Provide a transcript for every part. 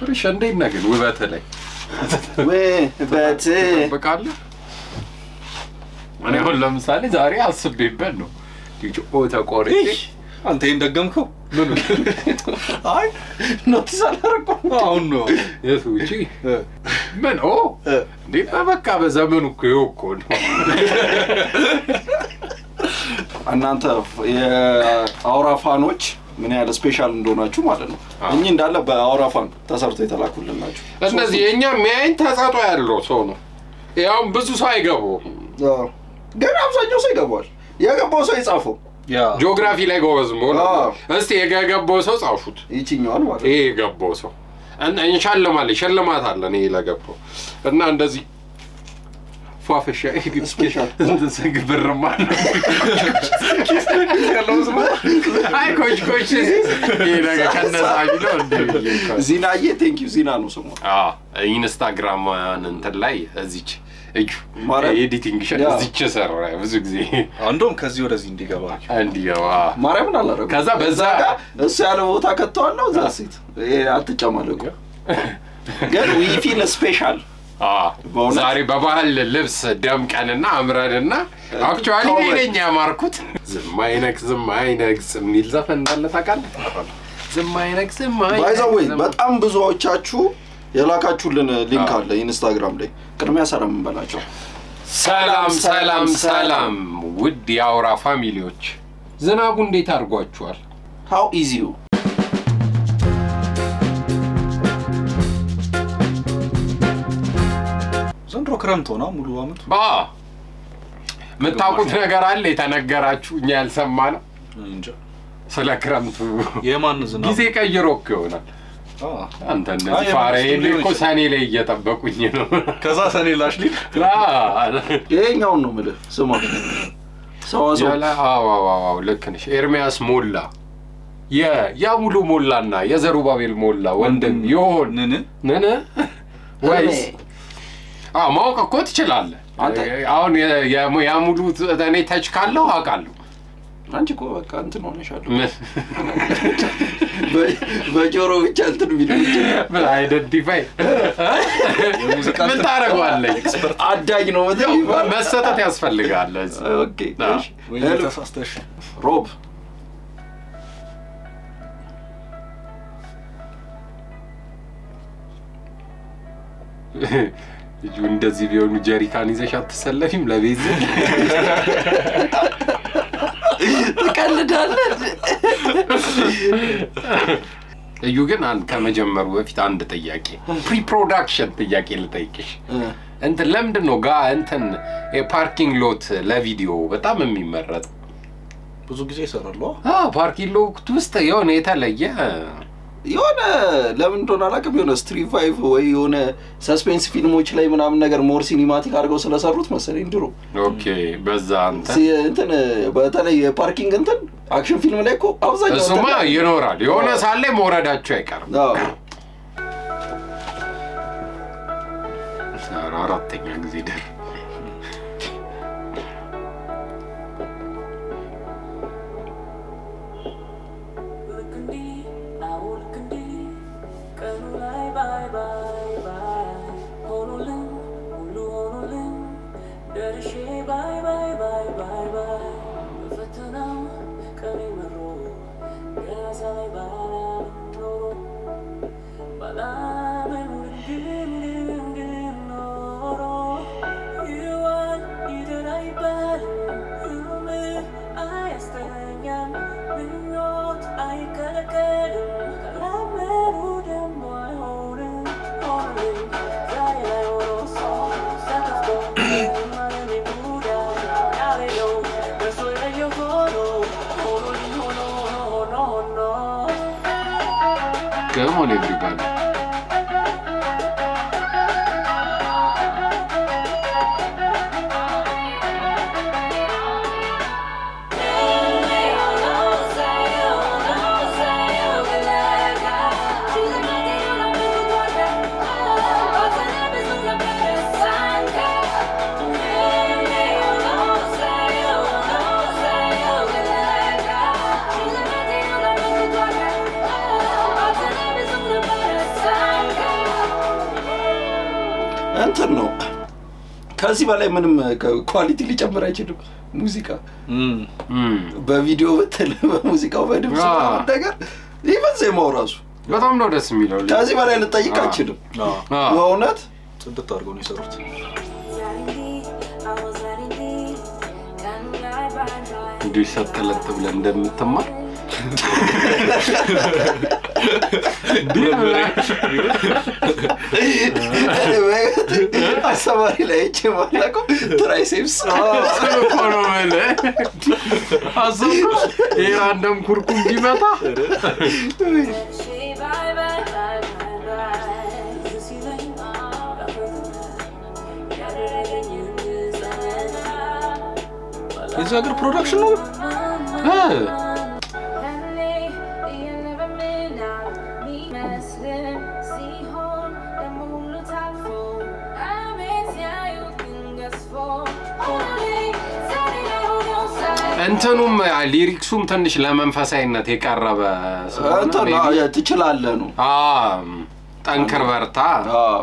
ፍርሽ እንዴት ነህ ግን ውበት ላይ ውበት ትጠብቃለህ? እኔ አሁን ለምሳሌ ዛሬ አስቤበት ነው ኦ ተቆርጬ አንተ ይህን ደገምከው? ምን አይ ኖቲስ አላደረኩም። አሁን ነው የቱ ውጪ ምን ኦ እንዴ በቃ በዘመኑ እኮ ይኸው እኮ ነው እናንተ የአውራ ፋኖች ምን ያህል ስፔሻል እንደሆናችሁ ማለት ነው። አዎ። እኚህ እንዳለ በአውራ ፋን ተሰርቶ የተላኩልን ናቸው። እነዚህ የእኛ የሚያይን ተሰጦ ያለው ሰው ነው ያውም ብዙ ሰው አይገባውም አዎ። ግን አብዛኛው ሰው ይገባዋል። የገባው ሰው የጻፈው ያ ጂኦግራፊ ላይ ጎበዝ መሆን አዎ። አለበት። እስቲ የገባው ሰው ጻፉት ይችኛዋን ማለት ነው። ይሄ የገባው ሰው እና እንሸልማለን ሽልማት አለን ይሄ ለገባው እና እንደዚህ ፏፈሻ ስፔሻል ብርማ አይ ኮች ኮች ይሄ ነገር ከነዛ ቢለው እንደ ዚናዬ ቴንክ ዩ ዚና ነው ስሟ። ኢንስታግራም እንትን ላይ እዚች እዩ ማርያም። ኤዲቲንግ ያ። እዚች ሰራ ብዙ ጊዜ እንደውም ከዚህ ወደዚህ እንዲገባ እንዲገባ ማርያምን አላረጉም። ከዛ በዛ ጋር እሱ ያለ ቦታ ከተዋለው እዛ ሴት ይሄ አትጨማለቁ። ግን ዊፊል ስፔሻል አዎ፣ በእውነት? ዛሬ በባህል ልብስ ደምቀንና አምረንና አክቹዋሊ እኔ ነኝ ያማርኩት። ዝም አይነክ ዝም አይነግስ የሚል ዘፈን እንዳለ ታውቃለህ? ዝም አይነክ ዝም ባይዘዌ ዝም- በጣም ብዙዎቻችሁ የላካችሁልን ሊንክ አዎ። አለ ኢንስታግራም ላይ ቅድሚያ ሰላም እንበላቸው። ሰላም ሰላም ሰላም፣ ሰላም ውድ የአውራ ፋሚሊዎች ዝናቡ እንዴት አድርጓችኋል? ሃው ኢዚ ዩ ዘንድሮ ክረምት ሆና ሙሉ አመቱ ባ የምታውቁት ነገር አለ የተነገራችሁ እኛ ያልሰማ ነው እንጃ ስለ ክረምቱ የማን ዝናብ ጊዜ ቀይሮ እኮ ይሆናል። አ፣ አንተ አይ፣ እነዚህ የመንግስቱ ፋራዬን ሊሆን እኮ ይችላል። ሰኔ ላይ እየጠበቁኝ ነው። ከዛ ሰኔ ላሽ ሊል ይሄኛውን ነው የምልህ ስማ ሰዋሰው ያለ አዎ አዎ አዎ ልክ ነሽ። ኤርሚያስ ሞላ የ- የሙሉ ሞላና የዘሩባቤል ሞላ ወንድም ይሆን ንን ንን ወይስ አዎ ማወቅ እኮ ትችላለህ። አንተ- አሁን የ- የ- የሙሉ እኔ ተች ካለው አውቃለሁ። አንቺ እኮ በቃ እንትን ሆነሻለሁ ምን በ- በጆሮ ብቻ እንትን ቢሉ ምን አይደንቲፋይ የሙዚቃ ምን ታደርገዋለህ? አዳኝ ነው መተ መሰጠት ያስፈልጋል። ለዚህ ኦኬ አዎ። እሺ። ወይ ሄሎ፣ ተሳስተሽ ሮብ ልጁ እንደዚህ ቢሆኑ ጀሪካን ይዘሽ አትሰለፊም ለቤዝ ትቀልዳለህ እዩ ግን አንድ ከመጀመሩ በፊት አንድ ጥያቄ ፕሪ ፕሮዳክሽን ጥያቄ ልጠይቅሽ እ፣ እንትን ለምንድን ነው ጋ እንትን የፓርኪንግ ሎት ለቪዲዮ በጣም የሚመረጥ ብዙ ጊዜ ይሰራሉ ፓርኪንግ ሎት ውስጥ የሆነ የተለየ የሆነ ለምን እንደሆነ አላውቅም የሆነ ስትሪት ፋይቭ ወይ የሆነ ሰስፔንስ ፊልሞች ላይ ምናምን ነገር ሞር ሲኒማቲክ አድርገው ስለሰሩት መሰለኝ ድሮ ኦኬ በዛ እንትን ሲ- እንትን በተለይ የፓርኪንግ እንትን አክሽን ፊልም ላይ እኮ አብዛኛው እሱማ እንትን ላይ- ይኖራል የሆነ ሳለ መውረዳቸው አይቀርም አዎ። ኧረ አራተኛ ጊዜ ደር ልክ እንዲህ አዎ ልክ እንዲህ ቀኑ ላይ ባይ ባይ ባይ ሆኖልን ሁሉ ሆኖልን ደርሼ ባይ ባይ ባይ ባይ ባይ በፈተናው ቀኔ መሮ ገና ሳይ ባላምን ኖሮ ባላምን ግን ግን ግን ኖሮ ይዋል ይደር አይባልም ህልም አያስተኛም ምኞት አይከለከልም ካላመኑ ደግሞ አይሆንም ሆኖልኝ ዛሬ ላይ ሆኖ ሰው ተከፍቶ ማለሜ ጉዳይ ያሌለው ደርሶ የለየው ሆኖ ሆኖልኝ ሆኖ ሆኖ ሆኖ ገሞን ኤቭሪባዲ Thank you እንትን ነው ከዚህ በላይ ምንም ኳሊቲ ሊጨምር አይችልም ሙዚቃ እም፣ እም፣ በቪዲዮ ብትል በሙዚቃው በድምፅ አዎ። ምናምን ነገር ኢቨን ዜማው ራሱ በጣም ነው ደስ የሚለው ከዚህ በላይ ልጠይቅ አልችልም አዎ፣ አዎ። በእውነት ጽድት አድርገው ነው የሰሩት። እንዲሁ ሰጥለጥ ብለህ እንደምትማር እንዲህ ብለህ አስተማሪ ላይ አይቼ ማላውቀው ትራይሴፕስ እሱን እኮ ነው የምልህ። አሰብኩ ይሄ ራንደም ኩርኩም ቢመጣ የዚህ ሀገር ፕሮዳክሽን ነው። እ፣ እንትኑም ሊሪክሱም ትንሽ ለመንፈሳዊነት የቀረበ ስለሆነ እንትን ነው፣ maybe- ትችላለህ ነው አ፣ ጠንክር በርታ አዎ።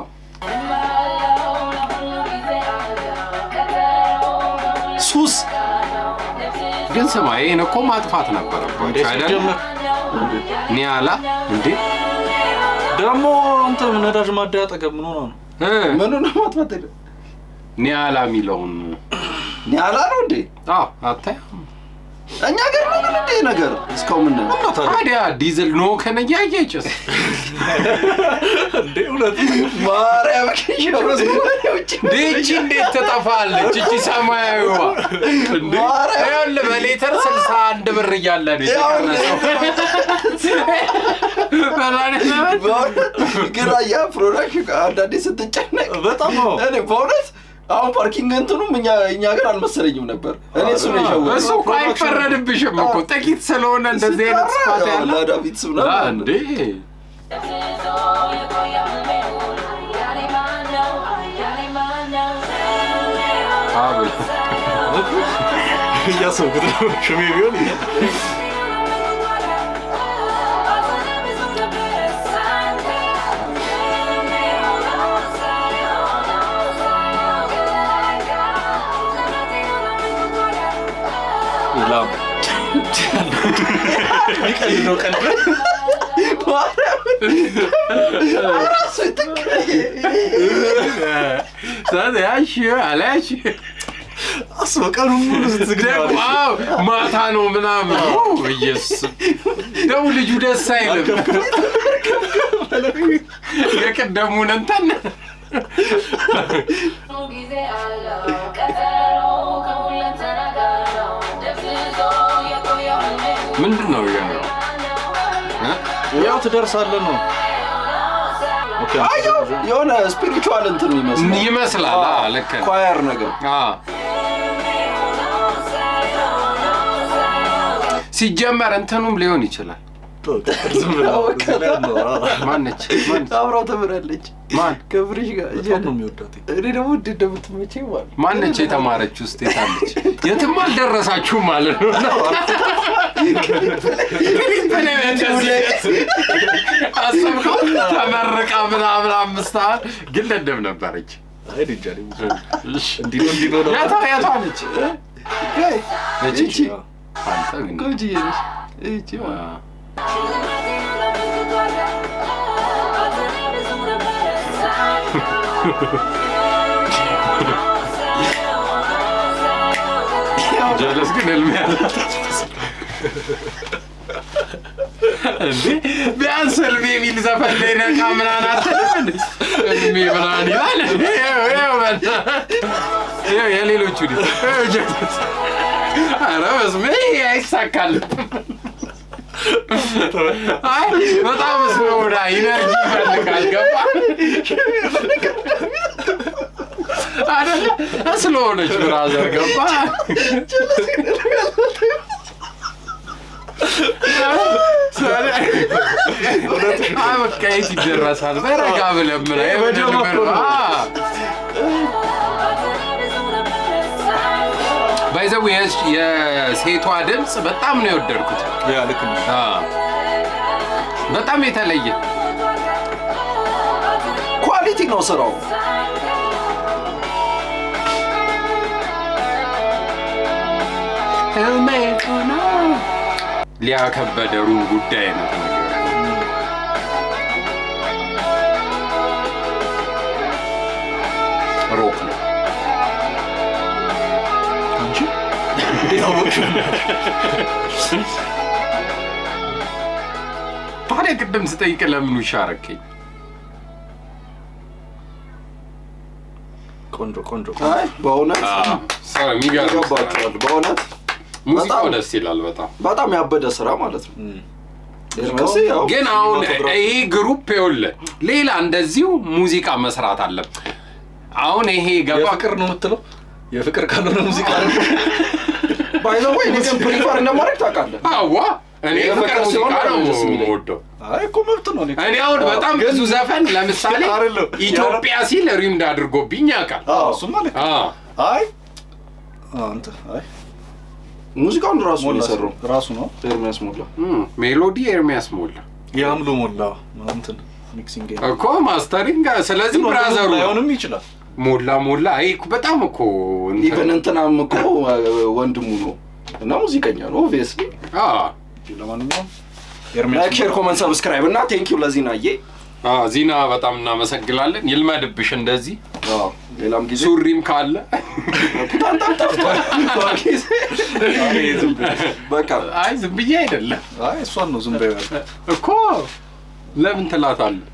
ሱስ ግን ስማ ይህን እኮ ማጥፋት ነበረባቸው አይደል ሲጀመር ኒያላ እንዴ ደግሞ እንትን ነዳጅ ማደያ አጠገብ ምን ሆነ ነው? እ፣ ምኑ ነው ማጥፋት የለ ኒያላ የሚለውን ኒያላ ነው እንዴ አዎ አታይ እኛ ሀገር ነው ግን እንዴ ነገር እስካሁን ምን እና ታዲያ ታዲያ ዲዝል ኖ ከነያየ ጭስ እንዴ እውነት ማርያም ውጭ ይቺ እንዴት ትጠፋለች? እቺ ሰማያዊዋ እንዴ ማርያም። ይኸውልህ በሌተር ስልሳ አንድ ብር እያለ ነው የተቀረሰው። ግን ያ ፕሮዳክሽን አንዳንዴ ስትጨነቅ በጣም ነው። እኔ በእውነት አሁን ፓርኪንግ እንትኑም እኛ እኛ ሀገር አልመሰለኝም ነበር። እኔ እሱ ነው የሸወደኝ። እሱ እኮ አይፈረድብሽም እኮ ጥቂት ስለሆነ እንደዚህ አይነት ስፋት ያለ ላዳ ቢትስ አ፣ ምናምን እንዴ አብል እያሰብኩት ነው። ሽሜ ቢሆን እያ- ላም ይቀልድ ነው ቀልድ ራሱ ያሽ አላሽ አስበው ቀኑን ሙሉ ስትግዳ ደግሞ አዎ፣ ማታ ነው ምናምን ኢየሱስ ደግሞ ልጁ ደስ አይልም የቀደሙን እንትን ምንድን ነው ያለው ያው ትደርሳለህ ነው። ኦኬ የሆነ ስፒሪቹዋል እንትን ይመስላል ይመስላል አ፣ ልክ ነህ። ኳየር ነገር አ። ሲጀመር እንትኑም ሊሆን ይችላል ዝም ብለህ እዚህ ላይ ነው። አዎ። ማነች ማነች? አብራው ተምራለች ማን ከብርሽ ጋር በጣም ነው የሚወዳት። እኔ ደግሞ እንዴት እንደምትመቸኝ ማለት ማነች የተማረች ውስጥ የታለች የትም አልደረሳችሁም ማለት ነው አሰብከው ተመርቃ ምናምን አምስት ዓመት ግን ደደብ ነበረች አይ እኔ እንጃ እኔ ብዙ እንዲህ ነው እንዲህ ነው ነው። የታ የታ ነች እቺ አዎ። አንተ ግን ቆንጅዬ ነች እቺ ማለት አ፣ ጀለስ ግን ህልም ያላት እንዴ ቢያንስ ህልሜ የሚል ዘፈን ላይ ነቃ ምናምን አትልም እንዴ? ህልሜ ምናምን ይላል። ይኸው ይኸው በእናትህ። ይኸው የሌሎቹ ዲ ይኸው ጀለስ ኧረ በስመ ይሄ አይሳካልም። አይ በጣም ስለሆነ ኢነርጂ ይፈልጋል። ገባ አይደለ? ስለሆነች ብራዘር ገባ አይ በቃ የት ይደረሳል? በረጋ ብለህ ምን አይ በጀመር ነው። ባይዘው የሴቷ ድምፅ በጣም ነው የወደድኩት። ያ ልክ ነው። አ፣ በጣም የተለየ ኳሊቲ ነው ስራው ህልሜ ሆና ሊያከበደሩን ጉዳይ ነው ተነገረ ሮክ ነው አንቺ እንዴት አወቅሽ? ታዲያ ቅድም ስጠይቅ ለምኑ ሻረከኝ ቆንጆ ቆንጆ አይ በእውነት ሰው የሚገርም ስራ ነው። ይገባቸዋል። በእውነት ሙዚቃው በጣም- ደስ ይላል በጣም በጣም ያበደ ስራ ማለት ነው። ኤርሚያስ ያው ግን አሁን ሲኒማቶግራፊ- ይሄ ግሩፕ ይኸውልህ ሌላ እንደዚሁ ሙዚቃ መስራት አለብን አሁን ይሄ ገባ የፍቅር ነው የምትለው? የፍቅር ካልሆነ ሙዚቃ ነው። ባይ ዘ ወይ እኔ ግን ፕሪፈር እንደማድረግ ታውቃለህ። አዋ እኔ የፍቅር ፍቅር ሙዚቃ ሲሆን ነው ደስ የሚለኝ። የምወደው አይ እኮ መብት ነው። እኔ እኔ አሁን በጣም ግን- ብዙ ዘፈን ለምሳሌ አይደለም። ኢትዮጵያ ሲል ሪምድ አድርጎብኝ ያውቃል አዎ፣ እሱማ ልክ ነው። አዎ። አይ አንተ አይ ሙዚቃውን ራሱ ነው ሞላ የሰራው ራሱ ነው ኤርሚያስ ሞላ። እም፣ ሜሎዲ ኤርሚያስ ሞላ የአምሎ ሞላ እንትን ሚክሲንግ እኮ ማስተሪንግ ስለዚህ ብራዘሩ ነው። ላይሆንም ይችላል። ሞላ ሞላ ይሄ እኮ በጣም እኮ እንትን- ኢቨን እንትናም እኮ ወንድሙ ነው እና ሙዚቀኛ ነው ኦብቪየስሊ። አዎ። ለማንኛውም ላይክ፣ ሼር፣ ኮመንት፣ ሰብስክራይብ እና ቴንኪው ለዚህ ናዬ። አዎ፣ ዚና በጣም እናመሰግናለን ይልመድብሽ እንደዚህ አዎ፣ ሌላም ጊዜ ሱሪም ካለ ፑታንታም ጠፍቷል። በቃ አይ ዝም ብዬ አይደለም አይ እሷን ነው ዝም በይው ያልኩት። እኮ ለምን ትላታለህ